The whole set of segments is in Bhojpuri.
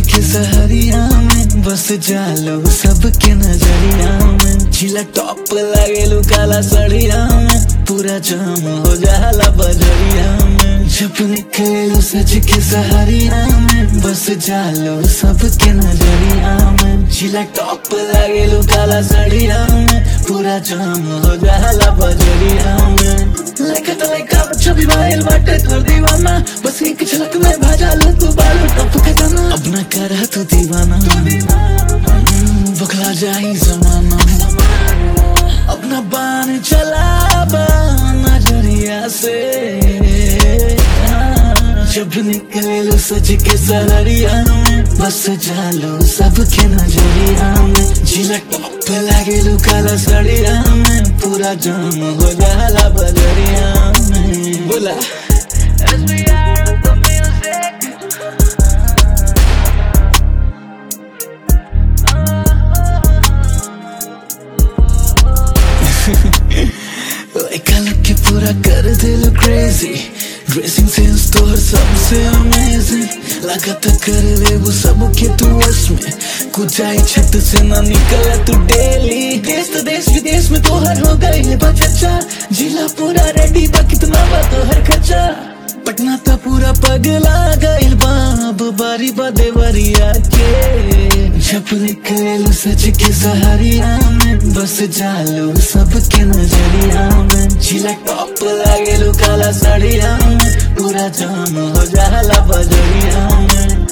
के सहरिया में बस जालो सबके नजरिया में झिला टॉप लागेलू काला सड़िया में पूरा जाम हो जाला बजरिया में जब निकलेलू सज के सहरिया में बस जालो सबके नजरिया में झिला टॉप लागेलू काला सड़िया में पूरा जाम हो जाला बजरिया में लेके तो लेका बच्चा भी माइल बाटे तोर दीवाना बस एक झलक में भाजा लो तू बालू टप के तना अब न कर तू दीवाना हम्म, बखला जाई जमाना अपना बान चला बा नजरिया से जब निकले लो सज के सहरिया में बस जालो सबके नजरिया में झिलक टॉप लागे लो काला सड़िया में पूरा जाम हो जाला बजरिया में बोला लड़का लग के पूरा कर दे लो क्रेजी ड्रेसिंग सेंस तो हर सबसे अमेजिंग लगा तो कर ले वो सब के तू वश में कुछ आई छत से ना निकला तू डेली देश तो देश विदेश में तो हर हो गई है बच्चा जिला पूरा रेडी बा कितना बा तो हर खर्चा पटना तो पूरा पगला गइल बाब बारी बा देवरिया के जब निकले सच के सहारिया में बस जालो सबके नजरिया में झिला टॉप लागेलू काला साड़िया में पूरा जाम हो जाला बजरिया में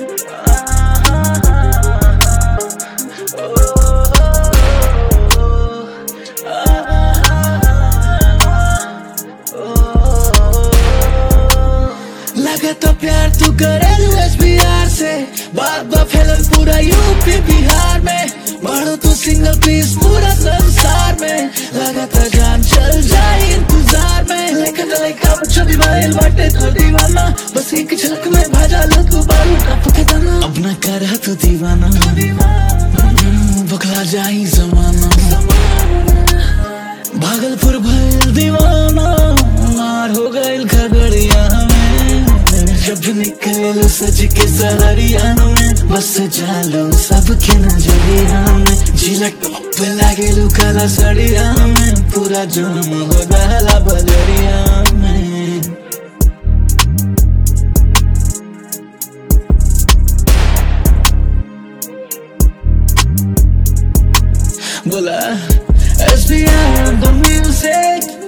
लगा तो प्यार तू करे बिहार से बात बा फैलन पूरा यूपी बिहार में बढ़ो तू सिंगल पीस पूरा संसार में लगा तो जान चल जाए इंतजार में लेकिन लड़का बच्चा भी माइल बाटे तो दीवाना बस एक झलक में भाजा लो तू बालू टप के तना अब न कर तू दीवाना हम्म, बखला जाई जमाना भागलपुर भइल दीवाना मार हो गइल खगड़िया में जब निकल सज के सहरिया में बस जालो सबके नजरिया में झिलक टॉप लागेलू काला सड़िया में पूरा जाम हो जाला बजरिया में बोला SBR the music